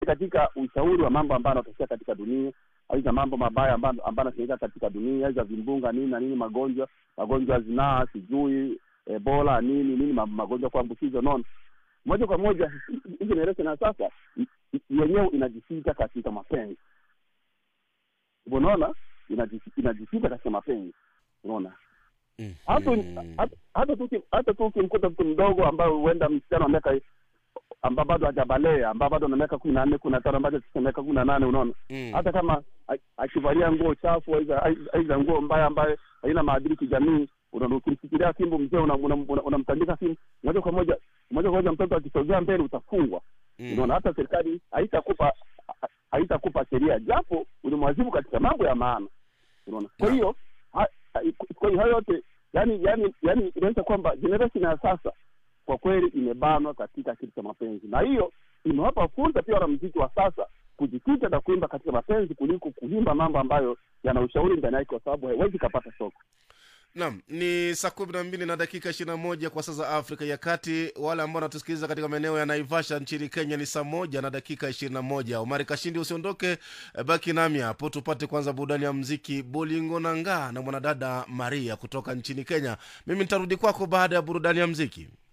katika ushauri wa mambo ambayo yanatokea katika dunia aidha mambo mabaya ambayo ambayo yanatokea katika dunia aidha vimbunga nini na nini magonjwa magonjwa ya zinaa sijui ebola nini nini ma- magonjwa kuambukizwa nono moja kwa moja hii generation ya sasa i- i- yenyewe inajifika katika mapenzi unaona Inajifi- inajifika katika mapenzi unaona hata hata- hata tu uki- hata tu ukimkuta mtu mdogo ambaye huenda msichana wa miaka ambao bado hajabalea ambao bado ana miaka kumi na nne kumi na tano ambacho sasa miaka kumi na nane unaona Mm. hata kama a- akivalia nguo chafu aidha aidha nguo mbaya ambayo haina maadili kijamii unaona ukimfikiria fimbo mzee unamtandika una, una, unamtandika fimbo moja kwa moja moja kwa moja mtoto akisogea mbele utafungwa Mm. unaona hata serikali haitakupa ha- haitakupa sheria japo ulimwazibu katika mambo ya maana unaona kwa hiyo ha- ha- kwa hiyo hayo yote yani yani yani inaonyesha kwamba generation ya sasa kwa kweli imebanwa katika kitu cha mapenzi na hiyo imewapa fursa pia wanamziki wa sasa kujikita na kuimba katika mapenzi kuliko kuimba mambo ambayo yana ushauri ndani yake kwa sababu haiwezi kapata soko Naam, ni saa kumi na mbili na dakika ishirini na moja kwa saa za Afrika ya Kati. Wale ambao wanatusikiliza katika maeneo ya Naivasha nchini Kenya ni saa moja na dakika ishirini na moja. Omari Kashindi, usiondoke, eh, baki nami hapo tupate kwanza burudani ya mziki Bolingo Nanga na mwanadada Maria kutoka nchini Kenya. Mimi nitarudi kwako baada ya burudani ya mziki.